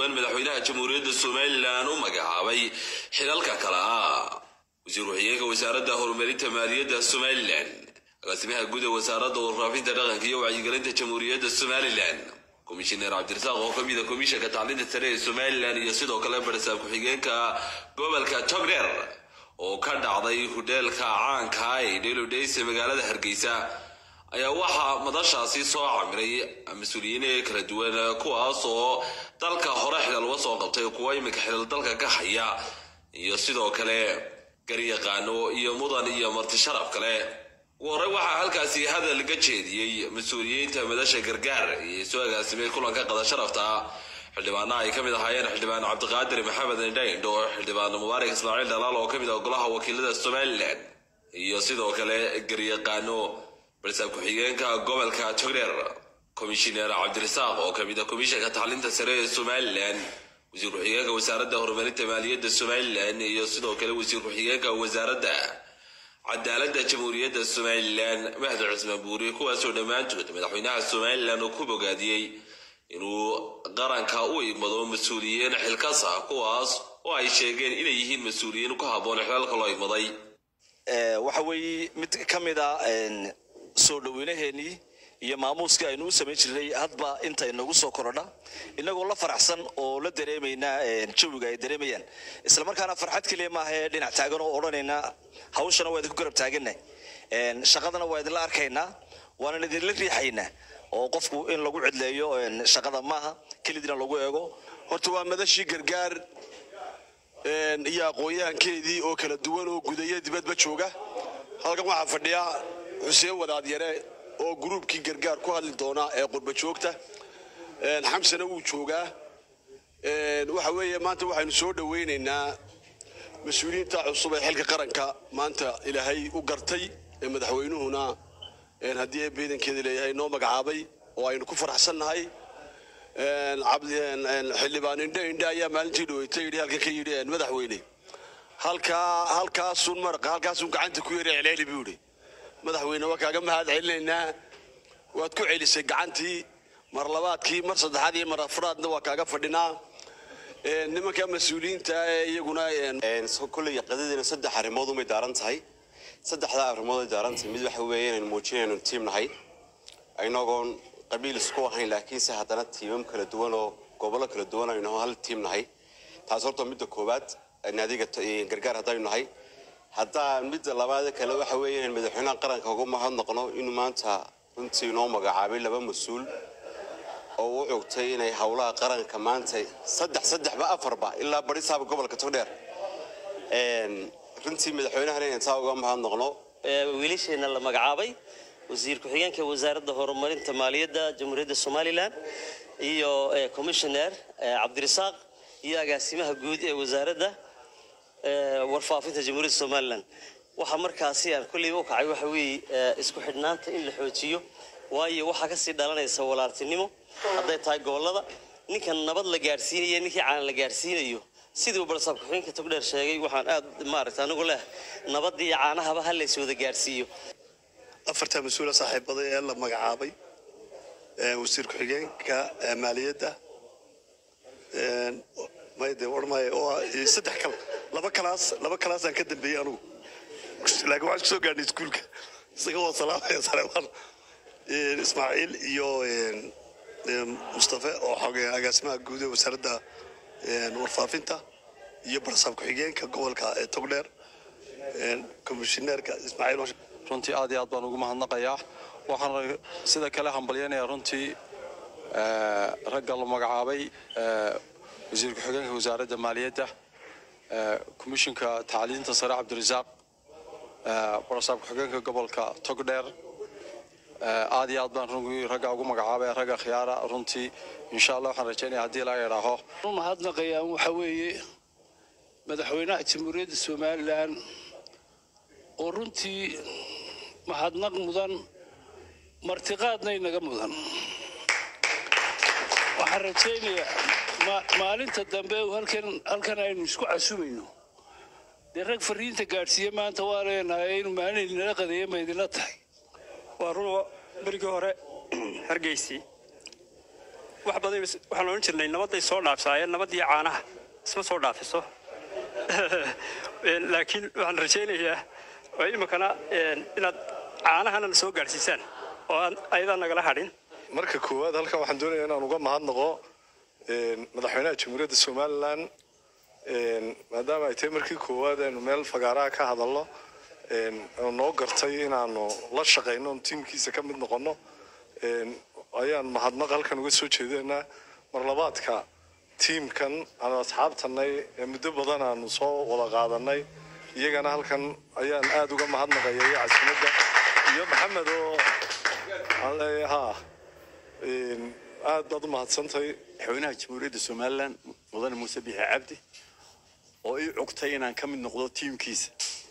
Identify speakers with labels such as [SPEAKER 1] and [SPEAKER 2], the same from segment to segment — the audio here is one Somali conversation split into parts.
[SPEAKER 1] duwan madaxweynaha jamhuuriyadda somalilan u magacaabay xilalka kale ah wasiir ku-xigeenka wasaaradda horumarinta maaliyadda somalilan agaasimaha guud ee wasaaradda warfaafinta dhaqanka iyo wacyigelinta jamhuuriyadda somalilan komishineer cabdirasaaq oo kamid a komishanka tacliinta sare ee somalilan iyo sidoo kale barasaab ku-xigeenka gobolka togdheer oo ka dhacday hudheelka caanka ee dhelodhays ee magaalada hargeysa ayaa waxaa madashaasi soo camiray mas-uuliyiin kala duwan kuwaas oo dalka hore xilal uga soo qabtay kuwa iminka xilal dalka ka haya iyo sidoo kale garyaqaano iyo mudan iyo marti sharaf kale ugu horey waxaa halkaasi hadal ka jeediyey mas-uuliyiinta madasha gargaar iyo soo agaasimay kulanka qada sharafta xildhibaanaha ay ka mid ahaayeen xildhibaan cabdiqaadir maxamed indhaindho xildhibaan mubaarak ismaaciil dhalaal oo ka mid ah golaha wakiilada somalilan iyo sidoo kale garyaqaano barasaab ku-xigeenka gobolka togdheer komishineer cabdirasaaq oo kamid ah komishanka tacliinta sare ee somalilan wasiir ku-xigeenka wasaaradda horumarinta maaliyadda somalilan iyo sidoo kale wasiir ku-xigeenka wasaaradda cadaaladda jamhuuriyadda somalilan mahdi cismaan buuri kuwaasoo dhammaantood madaxweynaha somalilan uu ku bogaadiyey inuu qaranka u igmado mas-uuliyiin xilkasa kuwaas oo ay sheegeen inay yihiin mas-uuliyiin ku habboon xilalka loo igmaday
[SPEAKER 2] waxa weeye mid ka mid a soo dhaweynaheenii iyo maamuuskii aynu u samayn jirnay hadba inta inagu soo korodha inagoo la faraxsan oo la dareemaynaa jawiga ay dareemayaan islamarkaana farxad keliya maahae dhinac taagan oo odhanaynaa hawshana waa idinku garab taaganna shaqadana waa idinla arkaynaa waanan idinla riixaynaa oo qofku in lagu cidleeyo shaqada maaha kelidina lagu eego
[SPEAKER 3] horta waa madashii gargaar iyo aqoon-yahankeedii oo kala duwan oo gudaya dibadba jooga halkan waxaa fadhiya xuseen wadaadyare oo gruubkii gargaar ku hadli doona ee qurba joogta xamsana wuu joogaa waxa weeye maanta waxaynu soo dhowaynaynaa mas-uuliyiinta cusub ee xilka qaranka maanta ilaahay u gartay ee madaxweynuhuna haddii ee beedankeeda leeyahay noo magacaabay oo aynu ku faraxsannahay xildhibaan indhe indhe ayaa maalintii dhaweyta yidhi halkan ka yidhi madaxweyne halkaa halkaasun maraqa halkaasun gacanta ku yara celeeli buu yidhi madaxweyne waa kaaga mahad celinaynaa waad ku celisay gacantii mar labaadkii mar saddexaad iyo mar afraadna waa kaaga fadhinaa nimanka mas-uuliyiinta ee iyaguna
[SPEAKER 4] kolley qadadiina saddex arrimood umay daaran tahay saddexdaa arrimood ay daaran tahay mid waxa weeye inaynu muujinaynu tiim nahay inagoon qabiil isku ahayn laakiinse haddana tiimam kala duwan oo gobollo kala duwan aynu hal tiim nahay taas horta midda koowaad naadiga gargaar haddaynu nahay haddaa midda labaad kale waxa weeye inaynu madaxweynaha qaranka uga mahadnaqno inuu maanta runtii noo magacaabay laba mas-uul oo u cogtay inay howlaha qaranka maanta saddex saddexba afarba ilaa barisaaba gobolka togdheer runtii madaxweynahana inaan taa uga mahadnaqno
[SPEAKER 5] wiilasheena la magacaabay wasiir ku-xigeenka wasaaradda horumarinta maaliyadda jamhuuriyadda somalilan iyo commissioner cabdirasaaq iyo agaasimaha guud ee wasaaradda warfaafinta jamhuuriyadda somalilan waxaa markaasi aan kolleyba u kacay waxa weeye isku xidhnaanta in la xoojiyo waayo waxaa kasii dhalanaysa walaaltinimo hadday tahay gobolada ninkan nabad la gaadhsiinayo ninkii caan la gaadhsiinayo siduu barsaab ku-xigeenka togdheer sheegay waxaan aad maaragta anigu leh nabadii iyo caanahaba ha lays wada gaadhsiiyo
[SPEAKER 6] afarta mas-uula saaxiibada ee la magacaabay wasiir ku-xigeenka maaliyadda mayde warmay oo saddex kal laba kalaas laba kalaasaan ka dambeeyey anugu laakiin waxaan kusoo gaadhnay iskuulka isaga waa salaamaya saleebaan ismaaciil iyo mustafe oo xogay agaasimaha guud ee wasaaradda warfaafinta iyo barsaab ku-xigeenka gobolka ee togdheer komishineerka ismaaciil
[SPEAKER 7] runtii aad iyo aad baan ugu mahadnaqayaa waxaan sida kale hambalyanayaa runtii ragga la magacaabay wasiir ku-xigeenka wasaaradda maaliyadda komishinka tacliinta sare cabdirasaaq barasaab ku-xigeenka gobolka togdheer aad iyo aad baan runtii ragga ugu magacaabay ragga khiyaara runtii insha allah waxaan rajaynaya haddii laga idhaaho
[SPEAKER 8] mahadnaqayaan waxa weeye madaxweynaha jamhuuriyadda somalilan oo runtii mahadnaq mudan martiqaadna inaga mudan waxaan rajaynayaa maalinta dambe halkan halkan aynu isku casumayno dee rag fariinta gaadhsiiye maanta waa leenahay inuu maalin idinala qadeeya ma idinla tahay
[SPEAKER 9] waa run berigii hore hargeysi wax badan waxaan odhan jirnay nabadday soo dhaafsaayeen nabadii caanaha isma soo dhaafiso laakiin waxaan rajaynayaa oo iminkana inaad caanahana na soo gaadhsiisaan oo aan ayadaa nagala hadhin
[SPEAKER 6] marka koowaad halkan waxaan doonayaa inaan uga mahadnaqo madaxweynaha jamhuuriyadda somalilan maadaama ay tahay markii koowaad aynu meel fagaaraha ka hadalno noo gartay inaanu la shaqayno tiimkiisa ka mid noqono ayaan mahadnaq halkan uga soo jeedaynaa marlabaadka tiimkan aanu asxaabtanay ee muddo badan aanu soo wada qaadanay iyagana halkan ayaan aada uga mahadnaqaya iyo casimadda iyo maxamed oo aan leeyahay ha aad baad u mahadsantahay
[SPEAKER 10] madaxweynaha jamhuuriyadda somalilan mudane muuse biixi cabdi oo ii cugtay inaan ka mid noqdo tiimkiisa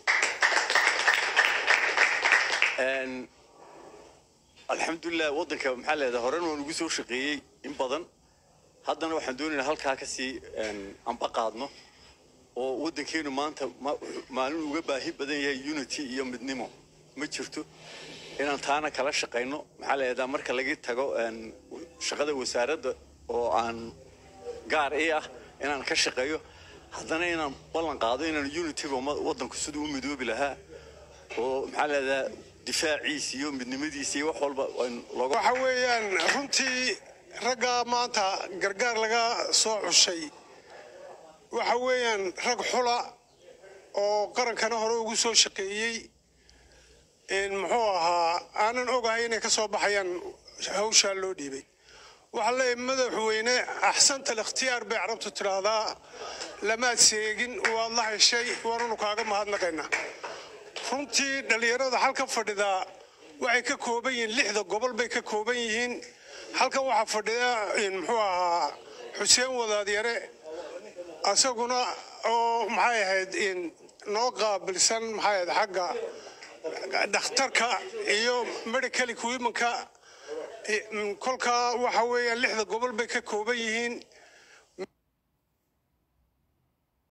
[SPEAKER 10] alxamdulilah waddanka maxaa leedahay horena waan ugu soo shaqeeyey in badan haddana waxaan doonaynaa halkaa kasii amba qaadno oo waddankeenu maanta maalin uga baahi badan yahay unity iyo midnimo ma jirto inaan taana kala shaqayno maxaa leedahay marka laga tago shaqada wasaaradda oo aan gaar ii ah inaan ka shaqeeyo haddana inaan ballan qaado inaan unityga waddanku siduu u midoobi lahaa oo maxaa leedahay difaaciisa iyo midnimadiisa iyo wax walba
[SPEAKER 11] waxa weeyaan runtii raggaa maanta gargaar laga soo cushay waxa weeyaan rag xula oo qarankana hore ugu soo shaqeeyey muxuu ahaa aanan ogahay inay ka soo baxayaan hawshaa loo dhiibay waxaa leeyahay madaxweyne axsanta alikhtiyaar bay carabtu tidhaahdaa lamaad seegin waad la heshay waananu kaaga mahadnaqaynaa runtii dhallinyarada halka fadhidaa waxay ka kooban yihiin lixda gobol bay ka kooban yihiin halkan waxaa fadhida muxuu ahaa xuseen wadaadyare asaguna oo maxay ahayd noo qaabilsan maxay ahayd xagga dhakhtarka iyo medical equipmentka kolkaa waxa weeyaan lixda gobol bay ka kooban yihiin